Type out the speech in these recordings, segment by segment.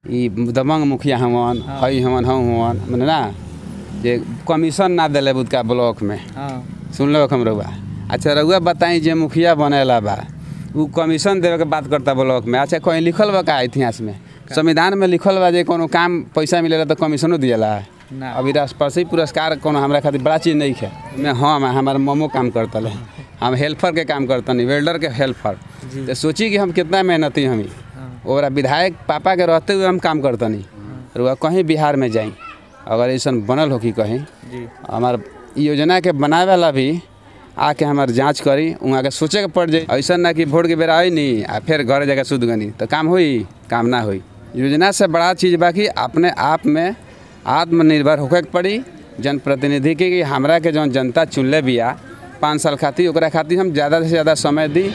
ई दबंग मुखिया हवन हई हवन हम हवन मने ना जे कमीशन ना देले बुदका ब्लॉक में हाँ सुन लो हम रउआ अच्छा रउआ बताई जे मुखिया बनेला बा उ कमीशन देवे के बात करता ब्लॉक में अच्छा कहीं लिखल बा का इतिहास में संविधान में लिखल बा जे कोनो काम पैसा मिलेला तो कमीशनो दिएला ना। अभी राष्ट्रपति पुरस्कार कोनो हमरा खातिर बड़ा चीज नहीं है मैं हम हमार ममो काम करतले हम हेल्पर के काम करतनी वेल्डर के हेल्पर तो सोची कि हम कितना मेहनती हमी और विधायक पापा के रहते हुए हम काम करतनी रुआ कहीं बिहार में जाई अगर ऐसा बनल हो कि कहीं जी हमार इ योजना के बनावे वाला भी आके हमार जांच करी वहाँ के सोचे के पड़ जाई ऐसा ना कि वोट के बेरा आई नहीं आ फिर घर जगह सुध गनी तो काम होई काम ना होई योजना से बड़ा चीज़ बाकी अपने आप में आत्मनिर्भर होके के पड़ी जनप्रतिनिधि के कि हमरा के जौन जनता चुनले बिया पाँच साल खातिर ओकरा खातिर हम ज़्यादा से ज़्यादा समय दी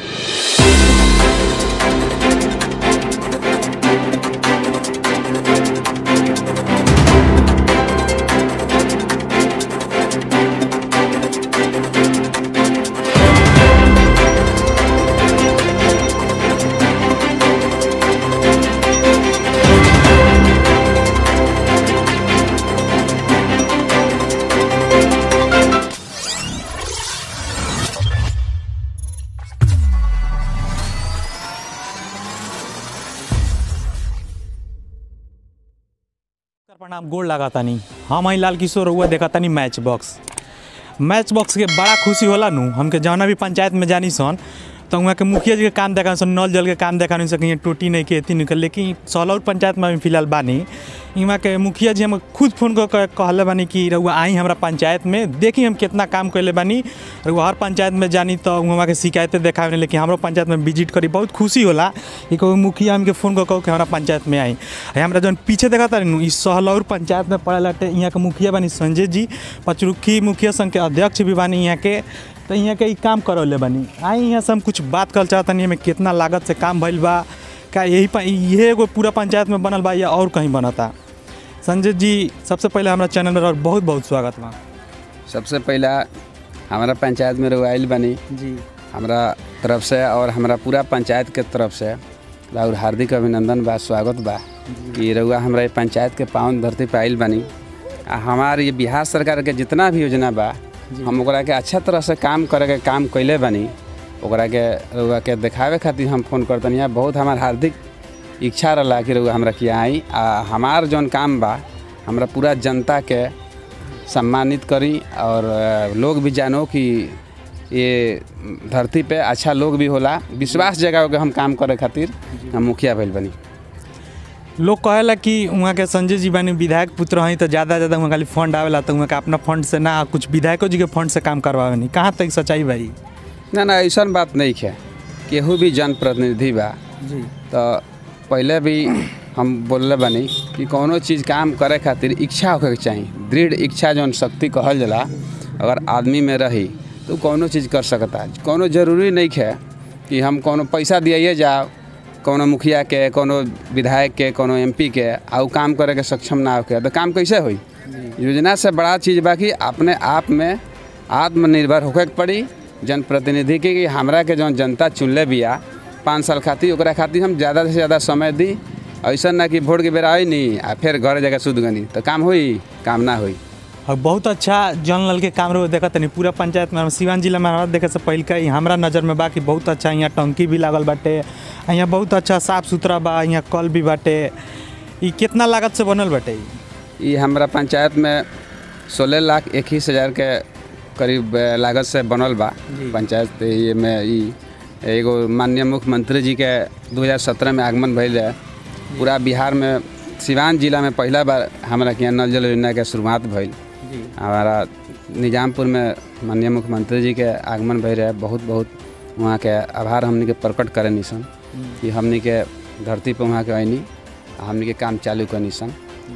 नमस्कार, प्रणाम गोड़ लगा तानी हम हई लाल किशोर रउआ देखा तानी मैच बॉक्स मैच बॉक्स के बड़ा खुशी होला नु हमके जौना भी पंचायत में जानी सन तो वहाँ के मुखिया जी के काम देखा सन नल जल के काम देखा नहीं सकें टोटी नहीं के एती नहीं के लेकिन सौलौर पंचायत में अभी फिलहाल बानी इहाँ के मुखिया जी हम खुद फोन कर के कहले बानी कि रउआ आई हमरा पंचायत में देखी हम कितना काम कैले बानी रउआ हर पंचायत में जानी तो वहाँ के शिकायतें देखावे लेकिन हमारो पंचायत में विजिट करी बहुत खुशी होला कि कोई मुखिया हमके फोन कर कहो कि हमारा पंचायत में आई है हमरा जौन पीछे देखा तारी इस सहलौर पंचायत में पड़े लाटे यहाँ के मुखिया बानी संजय जी पचरुखी मुखिया संघ के अध्यक्ष भी बानी यहाँ के तो यहाँ के ई काम करौले बानी आई यहाँ से हम कुछ बात कर चाहतनी हमें कितना लागत से काम भइल बा का यही प- इहे एगो पूरा पंचायत में बनल बा या और कहीं बनता संजय जी सबसे पहले हमारा चैनल में रह- बहुत बहुत स्वागत बा सबसे पहला हमारा पंचायत में रउआ आइल बनी जी हमरा तरफ से और हमरा पूरा पंचायत के तरफ से राउर हार्दिक अभिनंदन बा स्वागत बा कि रउआ हमरा ये पंचायत के पावन धरती पे आइल बानी आ हमार ये बिहार सरकार के जितना भी योजना बा हम ओकरा के अच्छा तरह से काम करे के काम कैले बानी ओकरा के रउआ के देखावे खातिर हम फोन करतनी है बहुत हमार हार्दिक इच्छा रहा कि रउआ हमरा किया आई आ हमार जौन काम बा हमरा पूरा जनता के सम्मानित करी और अ, लोग भी जानो कि ये धरती पे अच्छा लोग भी होला विश्वास जगाओ के हम काम करे खातिर हम मुखिया भइल बनी लोग कहेला कि वहाँ के संजय जी बानी विधायक पुत्र हैं तो ज़्यादा ज़्यादा वहाँ खाली फंड आवेला तो वहाँ के अपना फंड से ना कुछ विधायकों जी के फंड से काम करवावे नहीं कहाँ तक सच्चाई भाई ना ना ऐसा बात नहीं है केहू भी जनप्रतिनिधि बा जी तो पहले भी हम बोलले बानी कि कोनो चीज़ काम करे खातिर इच्छा होके के चाही दृढ़ इच्छा जौन शक्ति कहल जाला अगर आदमी में रही तो कोनो चीज़ कर सकता कोनो जरूरी नहीं है कि हम कोनो पैसा दिए जाओ कोनो मुखिया के कोनो विधायक के कोनो एमपी के आ उ काम करे के सक्षम ना होके तो काम कैसे होई योजना से बड़ा चीज़ बाकी अपने आप में आत्मनिर्भर होके के पड़ी जनप्रतिनिधि के कि हमरा के जौन जनता चुनले बिया पाँच साल खातिर ओकरा खातिर हम ज़्यादा से ज़्यादा समय दी ऐसा ना कि वोट के बेरा आई नहीं आ फिर घर जगह सुध गनी तो काम होई काम ना होई और बहुत अच्छा जन लाल के काम रहो देखत नहीं पूरा पंचायत में हम सिवान जिला में हमारा देखे से पहले का ही हमरा नज़र में बा कि बहुत अच्छा यहाँ टंकी भी लागल बाटे आ यहाँ बहुत अच्छा साफ सुथरा बा यहाँ कल भी बाटे ई कितना लागत से बनल बाटे ई? ये हमारा पंचायत में सोलह लाख इक्कीस हज़ार के करीब अ, लागत से बनल बा जी। पंचायत ये में ई एगो माननीय मुख्यमंत्री जी के 2017 में आगमन भइल है पूरा बिहार में सिवान जिला में पहला बार हमारा के यहाँ नल जल योजना के शुरुआत भइल जी हमारा निजामपुर में माननीय मुख्यमंत्री जी के आगमन भइल रहे बहुत बहुत वहाँ के आभार हमनी के प्रकट करे निसन कि हमनी के धरती पर वहाँ के अइनी आ हमनी के काम चालू करनी सन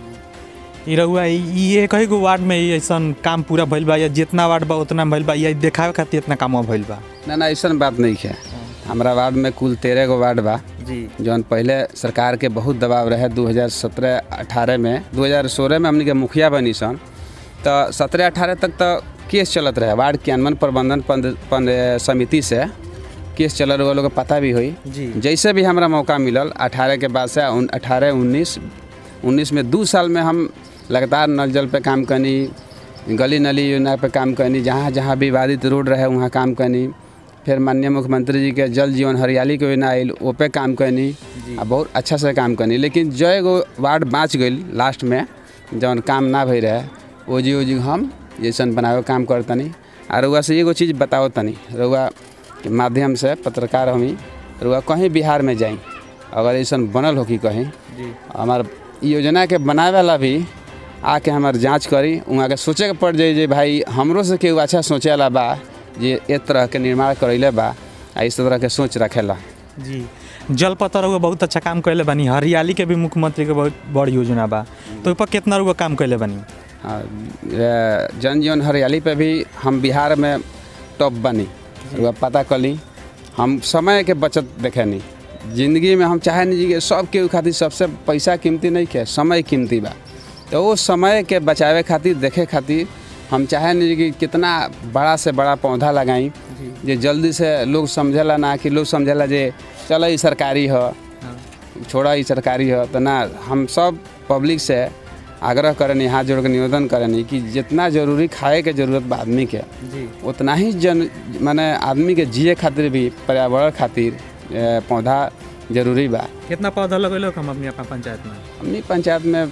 ई रहुआ ई- ई एक ही गो वार्ड में ई ऐसन काम पूरा भइल बा या जितना वार्ड बा उतना भइल बा या ई देखावे खातिर इतना काम भइल बा ना ना ऐसा बात नहीं है हमारा वार्ड में कुल तेरह गो वार्ड बा जी जौन पहले सरकार के बहुत दबाव रहे 2017-18 में 2016 में हमनी के मुखिया बनी सन तो 17-18 तक तो केस चलत रहे वार्ड क्रियान्वयन प्रबंधन पद- पद- समिति से केस चल रहा लोग के पता भी हुई जी जैसे भी हमरा मौका मिलल 18 के बाद से अठारह उन्नीस उन्नीस में दू साल में हम लगातार नल जल पे काम करनी गली नली योजना पे काम करनी जहाँ जहाँ विवादित रोड रहे वहाँ काम करनी फिर माननीय मुख्यमंत्री जी के जल जीवन हरियाली के योजना आयल ओ पे काम करनी आ बहुत अच्छा से काम करनी लेकिन जय गो वार्ड बाँच गई लास्ट में जौन काम ना भई रहे ओ जी ओ जी हम जैसन बनावे के काम करतनी आ रउआ से एगो चीज़ बताओ तनी रउआ के माध्यम से पत्रकार हमी रउआ कहीं बिहार में जाई अगर ऐसन बनल हो कि कहीं हमार इ योजना के बनावे वाला भी आके हमार जांच करी वहाँ के सोचे के पड़ जाई जे भाई हमरो से केहू अच्छा सोचे वाला बा जे ए तरह के निर्माण करैले बा आ इस तरह के सोच रखेला जी जल पतर रउआ बहुत अच्छा काम कैले बानी हरियाली के भी मुख्यमंत्री के बहुत बड़ योजना बा तो ओइ पर कितना रउआ काम कैले बानी हाँ, ए, जन जीवन हरियाली पे भी हम बिहार में टॉप बनी रउआ पता कली हम समय के बचत देखेनी जिंदगी में हम चाहे नहीं जी कि सब के खातिर सबसे पैसा कीमती नहीं के समय कीमती बा तो वो समय के बचावे खातिर देखे खातिर हम चाहे नहीं जी कि कितना बड़ा से बड़ा पौधा लगाई जे जल्दी से लोग समझेला ना कि लोग समझेला जे चलो ई सरकारी ह छोड़ा ई सरकारी ह तो ना हम सब पब्लिक से आग्रह करनी हाथ जोड़ के निवेदन करनी कि जितना जरूरी खाए के जरूरत बा आदमी के जी उतना ही जन माने आदमी के जिए खातिर भी पर्यावरण खातिर ए, पौधा जरूरी बा कितना पौधा लगेलो हम अपनी अपना पंचायत में हमनी पंचायत में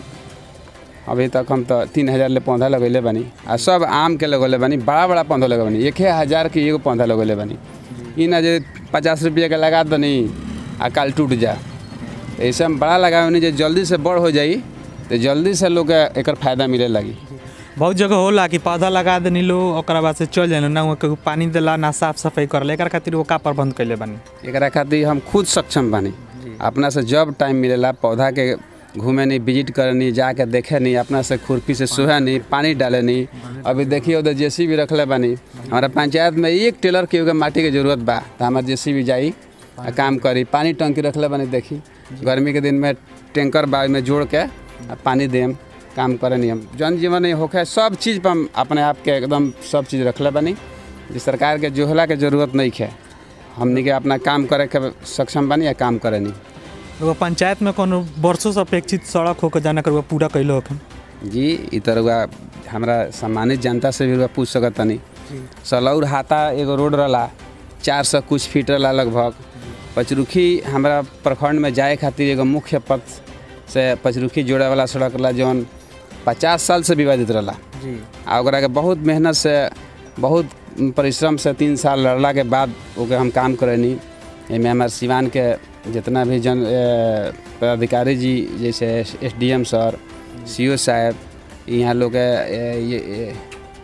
अभी तक हम तो तीन हजार ले पौधा लगैले बानी आ सब आम के लगौले बानी बड़ा बड़ा पौधा लगल बानी एक हजार के एगो पौधा लगौले बानी ई ना जे पचास रुपये के लगा दनी आ काल टूट जा ऐसे हम बड़ा लगावे जे जल्दी से बड़ हो जाई तो जल्दी से लोग के एकर फायदा मिले लगी बहुत जगह होला कि पौधा लगा देनी लो ओकरा बाद से चल जाए ना वहाँ पानी देला ना साफ सफाई करला एकर खातिर वो का प्रबंध कैले बानी एकरा खातिर हम खुद सक्षम बानी अपना से जब टाइम मिलेला पौधा के घूमे नहीं विजिट करनी जाके देखे नहीं अपना से खुरपी से सोहे नहीं पानी डाले नहीं अभी देखिए उधर जेसी भी रखले बानी हमारा पंचायत में एक टेलर के एगो माटी के जरूरत बा तो हमारा जेसी भी जाई आ काम करी पानी टंकी रखले बानी देखी गर्मी के दिन में टैंकर बा में जोड़ के आ पानी देम काम करनी हम जन जीवन नहीं होखे सब चीज़ पर हम अपने आप के एकदम सब चीज़ रखले बानी जे सरकार के जोहला के जरूरत नहीं है हमनी के अपना काम करे के सक्षम बानी या काम करे नहीं एगो पंचायत में कोनो वर्षों से अपेक्षित सड़क होकर जाना कर पूरा कैलो होखन जी इ तरह हमरा सम्मानित जनता से भी रउआ पूछ सकत तनी सलौर हाथा एगो रोड रहला चार सौ कुछ फीट रहला लगभग पचरुखी हमरा प्रखंड में जाए खातिर एगो मुख्य पथ से पचरुखी जोड़े वाला सड़क रहला जौन पचास साल से विवादित रहला जी आ ओकरा के बहुत मेहनत से बहुत परिश्रम से तीन साल लड़ला के बाद ओके हम काम करनी एहिमे हमार सिवान के जितना भी जन ए, पदाधिकारी जी जैसे S D M sir C O साहब यहाँ लोग के ए, ये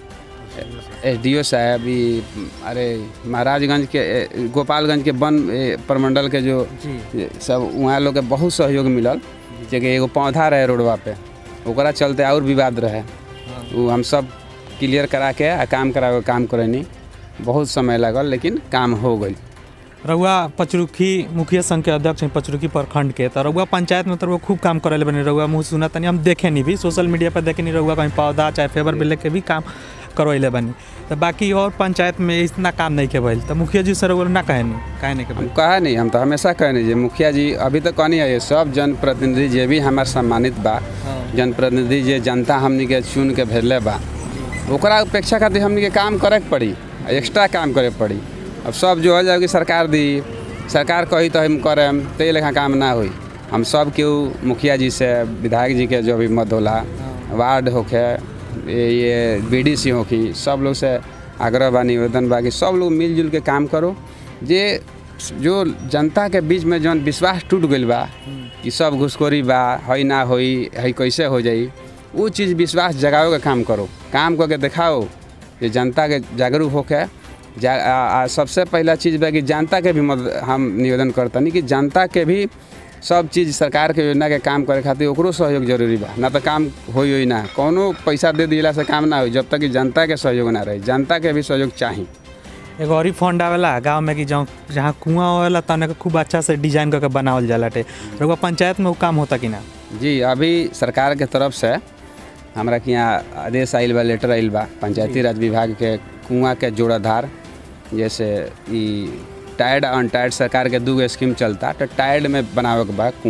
एस डी ओ साहब ई अरे महाराजगंज के ए, गोपालगंज के वन ए, प्रमंडल के जो जी सब वहाँ लोग के बहुत सहयोग मिलल जे कि एगो पौधा रहे रोडवा पे ओकरा चलते और विवाद रहे वो हम सब क्लियर करा के आ काम करा के काम करनी बहुत समय लागल लेकिन काम हो गई रउआ पचरुखी मुखिया संघ के अध्यक्ष हैं पचरुखी प्रखंड के तो रउआ पंचायत में तो रउआ खूब काम करे बनी रउआ मुँह सुना तनी हम देखे नहीं भी सोशल मीडिया पर देखे नहीं रउआ कहीं पौधा चाहे फेवर बिल के भी काम करवैले बनी तो बाकी और पंचायत में इतना काम नहीं के भइल तो मुखिया जी से रउआ ना कहे नहीं काहे नहीं के हम भइल कहा नहीं हम तो हमेशा कहनी जे मुखिया जी अभी तक कहनी है ये सब जनप्रतिनिधि जे भी हमार सम्मानित बा जनप्रतिनिधि जे जनता हमनी के चुन के भेजले बा ओकरा अपेक्षा खातिर हमनी के काम करे के पड़ी एक्स्ट्रा काम करे के पड़ी अब सब जो हो जाए कि सरकार दी सरकार कही तो हम करेम ते लेखा काम ना होई हम सब केहू मुखिया जी से विधायक जी के जो भी मत होला वार्ड होखे ये ये बी डी सी होखी सब लोग से आग्रह बा निवेदन बा कि सब लोग मिलजुल के काम करो जे जो जनता के बीच में जौन विश्वास टूट गईल बा कि सब घुसखोरी बा हई ना होई हई कैसे हो जाई वो चीज़ विश्वास जगावे के काम करो काम करके दिखाओ जे जनता के जागरूक होके जा आ, आ, सबसे पहला चीज़ बा कि जनता के भी मदद हम निवेदन करतनी कि जनता के भी सब चीज़ सरकार के योजना के काम करे खातिर ओकरो सहयोग जरूरी बा ना तो काम होई होई ना कोनो पैसा दे दिला से काम ना होई जब तक कि जनता के सहयोग ना रही जनता के भी सहयोग चाही एगो और ही फंड आवेला गाँव में कि जहाँ जहाँ कुआं होवेला तने के खूब अच्छा से डिजाइन करके बनावल जाला टे रउआ पंचायत में वो काम होता कि ना जी अभी सरकार के तरफ से हमरा के यहाँ आदेश आइल बा लेटर आइल बा पंचायती राज विभाग के कुआं के जोड़ाधार जैसे ई टायर्ड अनटायर्ड सरकार के दूगो स्कीम चलता तो टायर्ड में बनावे के बा कुआं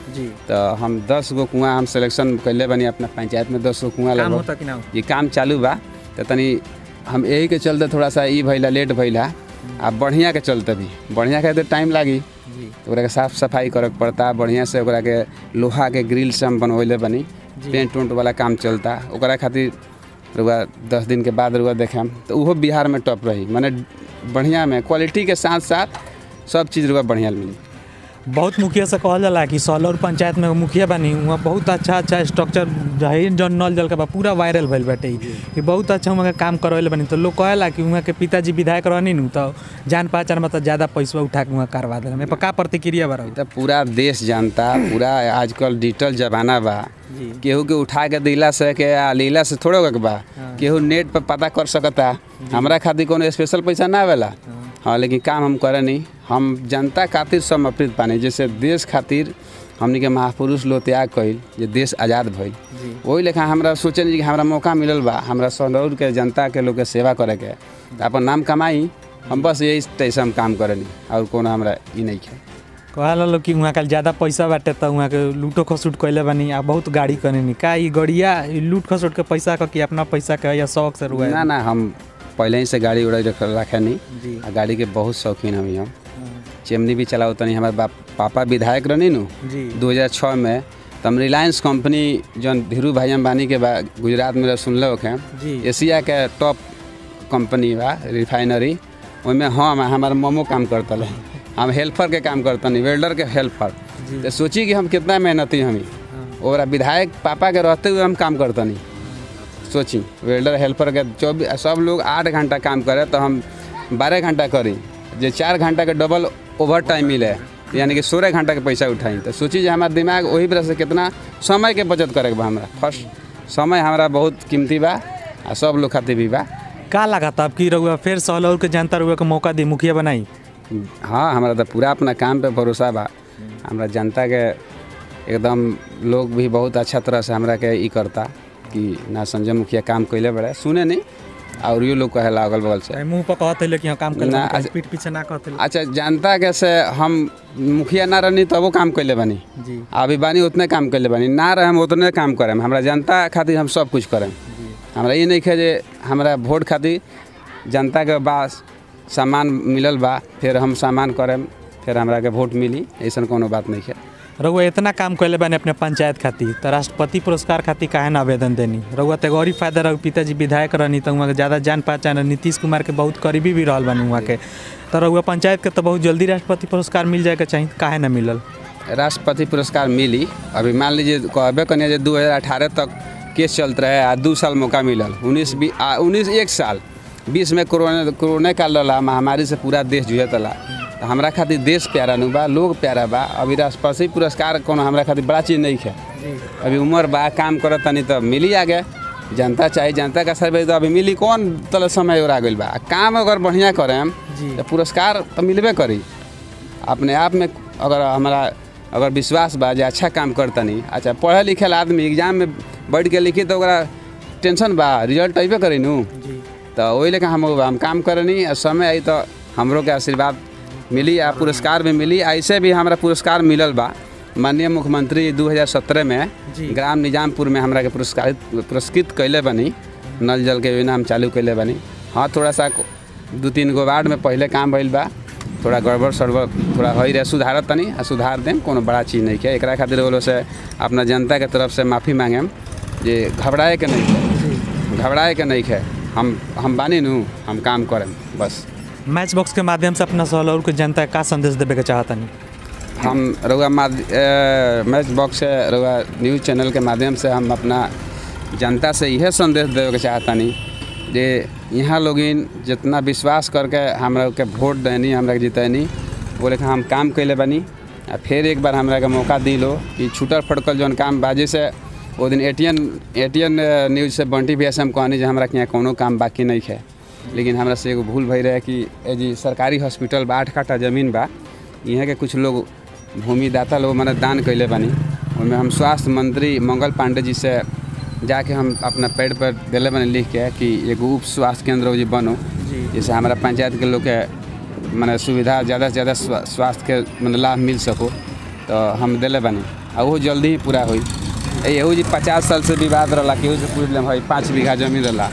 जी तो हम दस गो कुआं हम सिलेक्शन कैले बनी अपना पंचायत में दस गो कुआं काम लगभग होता कि ना हो? ये काम चालू बा तो तनी हम यही के चलते थोड़ा सा ई भइला लेट भइला आ बढ़िया के चलते भी बढ़िया के तो टाइम लागी जी तो ओकरा के साफ सफाई करे के पड़ता बढ़िया से ओकरा के लोहा के ग्रिल से हम बनवैले बनी जी। पेंट उंट वाला काम चलता ओकरा खातिर रुआ दस दिन के बाद रुआ देखेम तो उहो बिहार में टॉप रही माने बढ़िया में क्वालिटी के साथ साथ सब चीज़ रुआ बढ़िया मिली बहुत मुखिया से कहल जाला कि सौलौर पंचायत में मुखिया बनी वहाँ बहुत अच्छा अच्छा स्ट्रक्चर है जौन नल जल के बा पूरा वायरल भइल बाटे कि बहुत अच्छा वहाँ के काम करवाइले बनी तो लोग कहेला कि वहाँ के पिताजी विधायक रहनी नु तो जान पहचान में तो ज़्यादा पैसा उठा के वहाँ करवा देला में का प्रतिक्रिया बा रही तो पूरा देश जानता पूरा आजकल डिजिटल जमाना बा जी केहू के उठा के दिला से के आ लीला से थोड़े होके बा केहू नेट पर पता कर सकता हमरा खातिर कोनो स्पेशल पैसा ना आवेला हाँ लेकिन काम हम करे नहीं हम जनता खातिर समर्पित पानी जैसे देश खातिर हमनी के महापुरुष लोग त्याग कइल जे देश आज़ाद भइल जी वही लेखा हमरा सोचनी कि हमरा मौका मिलल बा हमरा सनौर के जनता के लोग के सेवा करे के त अपन नाम कमाई हम बस यही तैसे हम काम करनी और कोनो हमरा ई नहीं है कहला लोग कि वहाँ का ज़्यादा पैसा बाटे तो वहाँ के लूटो खसूट कैले बनी आ बहुत गाड़ी करेनी का ई गड़िया ई लूट खसूट के पैसा का कि अपना पैसा के या शौक से रुआ ना ना हम पहले ही से गाड़ी उड़ाई रख रखे नहीं जी आ गाड़ी के बहुत शौकीन हमी हम चिमनी भी चलाओ तनी हमारे बाप पापा विधायक रहनी नु जी 2006 में तो हम रिलायंस कंपनी जौन धीरू भाई अंबानी के बा गुजरात में सुनले होखे जी एशिया के टॉप कंपनी बा रिफाइनरी ओहिमे हम हमार मोमो काम करतले हम हेल्पर के काम करतनी वेल्डर के हेल्पर जी। तो सोची कि हम कितना मेहनती हमी हाँ। और बिधायक पापा के रहते हुए हम काम करतनी सोची वेल्डर हेल्पर के चौबीस सब लोग आठ घंटा काम करे तो हम बारह घंटा करी जे चार घंटा के डबल ओवर टाइम मिले यानी कि सोलह घंटा के पैसा उठाई तो सोची जे हमारा दिमाग वही वजह से कितना समय के बचत करे के बा हमरा फर्स्ट समय हमारा बहुत कीमती बा आ सब लोग खातिर भी बा का लागत अब की रहुआ फिर सौलौर के जनता रहुआ के मौका दी मुखिया बनाई हाँ हमारा तो पूरा अपना काम पे भरोसा बा हमरा जनता के एकदम लोग भी बहुत अच्छा तरह से हमरा के ई करता कि ना संजय मुखिया काम कैले बड़े सुने नहीं और यो लोग कहेला अगल बगल से मुंह पर कहते ले कि हाँ काम ना, कर अच्छा- पीठ पीछे ना कहते अच्छा जनता के से हम मुखिया ना रहनी तबो काम कैले बानी जी अभी बानी उतने काम कैले बानी ना रहे हम उतने काम करें हमरा जनता खातिर हम सब कुछ करें जी हमरा ये नहीं है जे हमरा वोट खातिर जनता के पास सामान मिलल बा फिर हम सामान करें फिर हमरा के वोट मिली ऐसा कोनो बात नहीं है रहुआ इतना काम कैले बानी अपने पंचायत खातिर तो राष्ट्रपति पुरस्कार खातिर काहे ना आवेदन देनी रहुआ तो गौरी फायदा रहो पिताजी विधायक रहनी तो वहाँ के ज़्यादा जान पहचान है। नीतीश कुमार के बहुत करीबी भी रहल बानी वहाँ के तो रहुआ पंचायत के तो बहुत जल्दी राष्ट्रपति पुरस्कार मिल जाए के चाहिए काहे ना मिलल राष्ट्रपति पुरस्कार मिली अभी मान लीजिए कहबे कनिए जे 2018 तक केस चलत रहे आ दू साल मौका मिलल उन्नीस बी आ उन्नीस एक साल बीस में कोरोना कोरोना काल रहा महामारी से पूरा देश जुझत रहा तो हमरा खातिर देश प्यारा नु बा लोग प्यारा बा अभी राष्ट्रपति पुरस्कार कोनो हमरा खातिर बड़ा चीज़ नहीं है अभी उम्र बा काम करत तनी तो मिली आगे जनता चाहे जनता का सर्वे तो अभी मिली कौन तल समय और आ गइल बा आ काम अगर बढ़िया करें जी। तो पुरस्कार तो मिलबे करी अपने आप में अगर हमारा अगर विश्वास बा जे अच्छा काम करतनी अच्छा पढ़े लिखल आदमी एग्जाम में बैठ के लिखी तो ओकरा टेंशन बा रिजल्ट अइबे करी नु जी तो वही लेकर हम हम काम करनी आ समय आई तो हमरो के आशीर्वाद मिली आ पुरस्कार भी मिली ऐसे भी हमरा पुरस्कार मिलल बा माननीय मुख्यमंत्री 2017 में जी। ग्राम निजामपुर में हमरा के पुरस्कारित पुरस्कृत कैले बनी नल जल के योजना हम चालू कैले बनी हाँ थोड़ा सा दू तीन गो वार्ड में पहले काम भइल बा थोड़ा गड़बड़ सड़बड़ थोड़ा होइ रहे सुधारत तनी आ सुधार देम कोनो बड़ा चीज़ नहीं है एकरा खातिर बोलो से अपना जनता के तरफ से माफ़ी मांगेम जे घबराए के नहीं है घबराए के नहीं है हम हम बानी नु हम काम करें बस मैच बॉक्स के माध्यम से अपना सौलौर के जनता के का संदेश देवे के चाहतनी हम रउआ माध ए, मैच बॉक्स से रउआ न्यूज़ चैनल के माध्यम से हम अपना जनता से यह संदेश देवे के चाहतनी जे यहाँ लोगिन जितना विश्वास करके हमरा के वोट देनी हमरा के जितैनी वो लेखा हम काम कैले बनी आ फिर एक बार हमरा के मौका दिलो कि छूटल फटकल जौन काम बाजी से वो दिन एटीएन एटीएन न्यूज़ से बंटी भैया से हम कहनी जे हमरा के यहाँ कोनो काम बाकी नहीं है लेकिन हमरा से एगो भूल भई रहे कि ए जी सरकारी हॉस्पिटल बा आठ काठा जमीन बा यहाँ के कुछ लोग भूमिदाता लोग मने दान कैले बानी ओहिमे हम स्वास्थ्य मंत्री मंगल पांडे जी से जाके हम अपना पेड़ पर दिले बानी लिख के कि एगो उप स्वास्थ्य केंद्र जी बनो जी जैसे हमारा पंचायत के लोग के मने सुविधा ज़्यादा से ज़्यादा स्वा- स्वास्थ्य के मने लाभ मिल सको तो हम दिले बानी आ वो जल्दी ही पूरा हुई एहू जी पचास साल से विवाद रहा केहू से पूछ लेम भाई पाँच बीघा जमीन रहा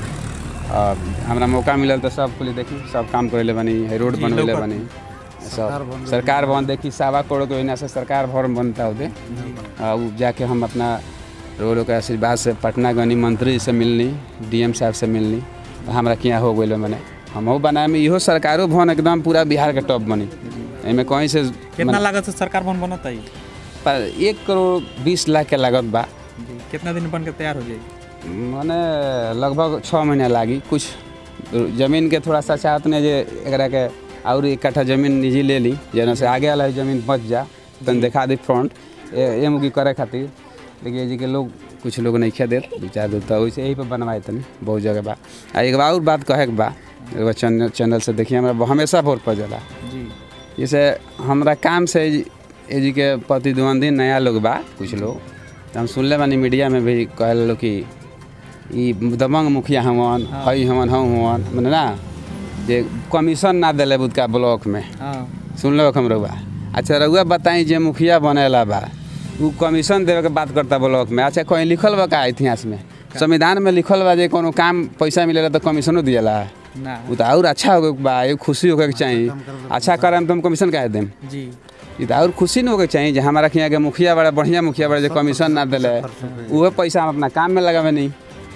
और हमरा मौका मिलल तो सब कुल देखी सब काम करे बनी है रोड जी, बनवेले लौकत। बनी सब सरकार भवन देखी सवा करोड़ के वजह से सरकार भवन बनता होते आ, उ जाके हम अपना रोड के आशीर्वाद से पटना गनी मंत्री से मिलनी डीएम साहब से मिलनी तो हमरा किया हो गई मैंने हमहू बनाए में इहो सरकारो भवन एकदम पूरा बिहार के टॉप बनी एमे कहीं से कितना लागत से सरकार भवन बनत है पर एक करोड़ बीस लाख के लागत बा जी कितना दिन बन के तैयार हो जाएगी मने लगभग छः महीना लागी कुछ जमीन के थोड़ा सा चाहत नहीं जे एकरा के और एक कट्ठा जमीन निजी ले ली जेना से आगे वाला जमीन बच जा तन देखा दी फ्रंट ए मुकी करे खातिर लेकिन ये जी के लोग कुछ लोग नहीं खे देत दू चार दू तो वैसे यही पर बनवाए तनी बहुत जगह बा आ एक बार और बात कहे के बा एगो चैनल चैनल से देखिए हमरा हमेशा वोट पर जाला जी जैसे हमरा काम से ए जी के प्रतिद्वंदी नया लोग बा कुछ लोग तो हम सुनले बानी मीडिया में भी कहल लोग कि ई दबंग मुखिया हवन हई हवन हम हवन मने ना जे कमीशन ना दिले बुदका ब्लॉक में हाँ सुन लो हम रउआ अच्छा रउआ बताई जे मुखिया बनेला बा उ कमीशन देवे के बात करता ब्लॉक में अच्छा कहीं लिखल बा का इतिहास में संविधान में लिखल बा जे कोनो काम पैसा मिलेला तो कमीशनो दिएला ना उ तो और अच्छा होगे के बा एगो खुशी होगे के चाहिए अच्छा करम तो हम कमीशन काहे देम जी ई तो और खुशी न होके चाहिए जे हमारा यहाँ के मुखिया बड़ा बढ़िया मुखिया बड़ा जो कमीशन ना दिले उहे पैसा हम अपना काम में लगावे नहीं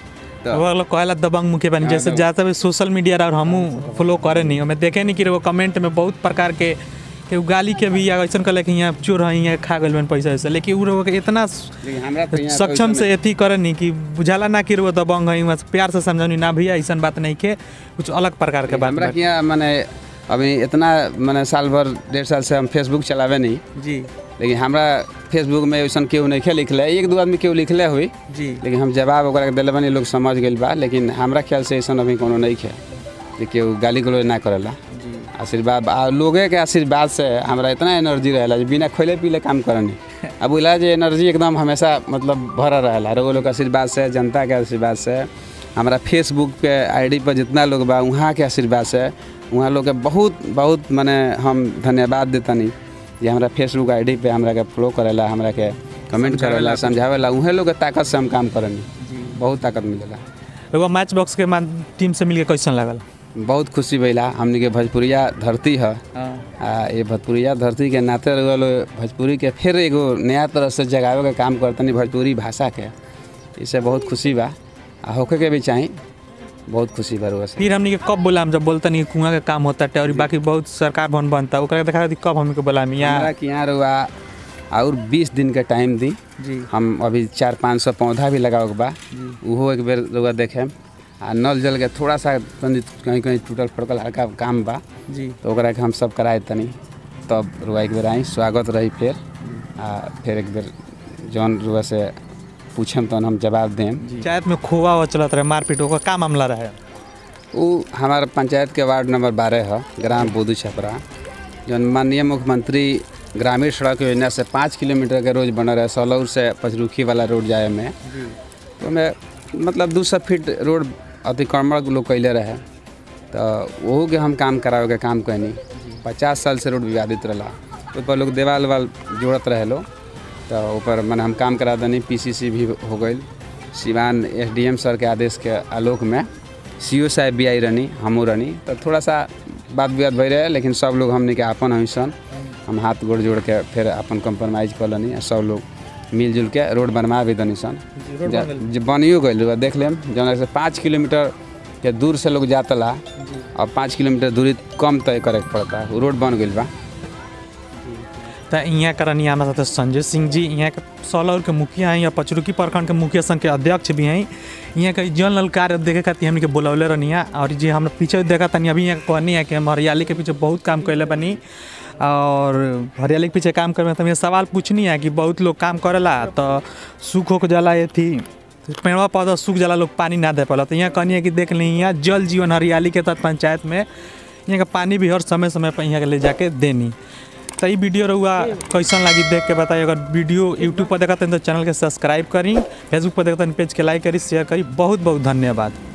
तो वो लोग कहेला दबंग मुखिया बनी जैसे ज़्यादातर भी सोशल मीडिया और हमू फॉलो करे नहीं हमें देखे नहीं कि वो कमेंट में बहुत प्रकार के के उ गाली के भी या ऐसा कहले कि यहाँ चोर है यहाँ खा गए पैसा वैसा लेकिन उ लोग के इतना लेकिन हमरा तो यहाँ सक्षम पैसा से एथी करे नहीं कि बुझाला ना कि वो दबंग है वहाँ से प्यार से समझानी ना भैया ऐसा बात नहीं के कुछ अलग प्रकार के बात हमरा बा। के यहाँ माने अभी इतना माने साल भर डेढ़ साल से हम फेसबुक चलावे नहीं जी लेकिन हमरा फेसबुक में वैसन केहू नहीं खे लिखले एक दो आदमी केहू लिखले हुई जी लेकिन हम जवाब ओकरा के दिले बानी लोग समझ गइल बा लेकिन हमरा ख्याल से ऐसा अभी कोनो नहीं खे जे केहू गाली गलौज ना करेला जी आशीर्वाद आ लोगे के आशीर्वाद से हमरा इतना एनर्जी रहेला जे बिना खोले पीले काम करनी अब बोला जे एनर्जी एकदम हमेशा मतलब भरा रहेला रोग लोग के आशीर्वाद से जनता के आशीर्वाद से हमरा फेसबुक के आईडी पर जितना लोग बा वहाँ के आशीर्वाद से वहाँ लोग के बहुत बहुत माने हम धन्यवाद देतनी जे हमरा फेसबुक आईडी पे हमरा के फॉलो करेला हमरा के कमेंट करेला समझावेला उहे लोग के ताकत से हम काम करनी जी बहुत ताकत मिलेला एगो मैच बॉक्स के मान टीम से मिलके कैसन लागल बहुत खुशी भइला हमनी के भोजपुरिया धरती है हाँ आ ये भोजपुरिया धरती के नाते रह भोजपुरी के फिर एगो नया तरह से जगावे के काम करतनी भोजपुरी भाषा के इससे बहुत खुशी बा आ होके के भी चाही बहुत खुशी बा रउआ से फिर हमनी के कब बोला जब बोलता नहीं कुआं के काम होता है और बाकी बहुत सरकार भवन बनता है ओकरा देखा कब हमनी के बोला यहाँ हमरा के यहाँ रउआ और 20 दिन के टाइम दी जी हम अभी चार पाँच सौ पौधा भी लगावे के बा जी उहो एक बेर रउआ देखेम आ नल जल के थोड़ा सा तनी कहीं कहीं टूटल फटकल हल्का काम बा जी तो ओकरा के हम सब कराए तनी तब रुआ एक बेर आई स्वागत रही फिर आ फिर एक बेर जौन रुआ से पूछम तहन हम जवाब देम पंचायत में खोआ हुआ चलत रहे मारपीट ओकर का मामला रहे उ हमार पंचायत के वार्ड नंबर बारह है ग्राम बोधू छपरा जौन माननीय मुख्यमंत्री ग्रामीण सड़क योजना से पाँच किलोमीटर के रोज बनल रहे सौलौर से पचरुखी वाला रोड जाए में जी तो ओमे मतलब दू सौ फीट रोड अतिक्रमण लोग कैले रहे तो वहू के हम काम करावे के काम कैनी पचास साल से रोड विवादित रहा ओहिपर लोग देवाल वाल जोड़त रहे लोग तो ऊपर मैंने हम काम करा देनी पीसीसी भी हो गई सिवान एसडीएम सर के आदेश के आलोक में सीओ साहब भी आई रहनी हमू रहनी तो थोड़ा सा बात विवाद भई रहे लेकिन सब लोग हमने के आपन हमी सन हम हाथ गोड़ जोड़ के फिर अपन कंप्रोमाइज कर लेनी आ सब लोग मिलजुल के रोड बनवा भी दनी सन रोड जा- बन जे बनियो गइल देख लेम जौन से पाँच किलोमीटर के दूर से लोग जातला और पाँच किलोमीटर दूरी कम तय करे के पड़ता उ रोड बन गइल बा तो यहाँ करनी हमारे साथ संजय सिंह जी यहाँ के सौलौर के मुखिया हैं या पचरुकी प्रखंड के मुखिया संघ के अध्यक्ष भी हैं यहाँ के जन लल कार्य देखे खातिर हमने के बोलौले रहनी है और जे हम पीछे देखा तनी अभी यहाँ कहनी है कि हम हरियाली के पीछे बहुत काम कैले बनी और हरियाली के पीछे काम करे तो ये सवाल पूछनी है कि बहुत लोग काम करेला तो सूख हो के जाला ये थी पेड़वा पौधा सूख जाला लोग पानी ना दे पाला तो यहाँ कहनी है कि देख ली यहाँ जल जीवन हरियाली के तहत पंचायत में यहाँ का पानी भी हर समय समय पर यहाँ के ले जाके देनी तो ई वीडियो रहुआ कैसन लगी देख के बताइए अगर वीडियो यूट्यूब पर देखते हैं तो चैनल के सब्सक्राइब करी फेसबुक पर देखते हैं पेज के लाइक करी शेयर करी बहुत बहुत धन्यवाद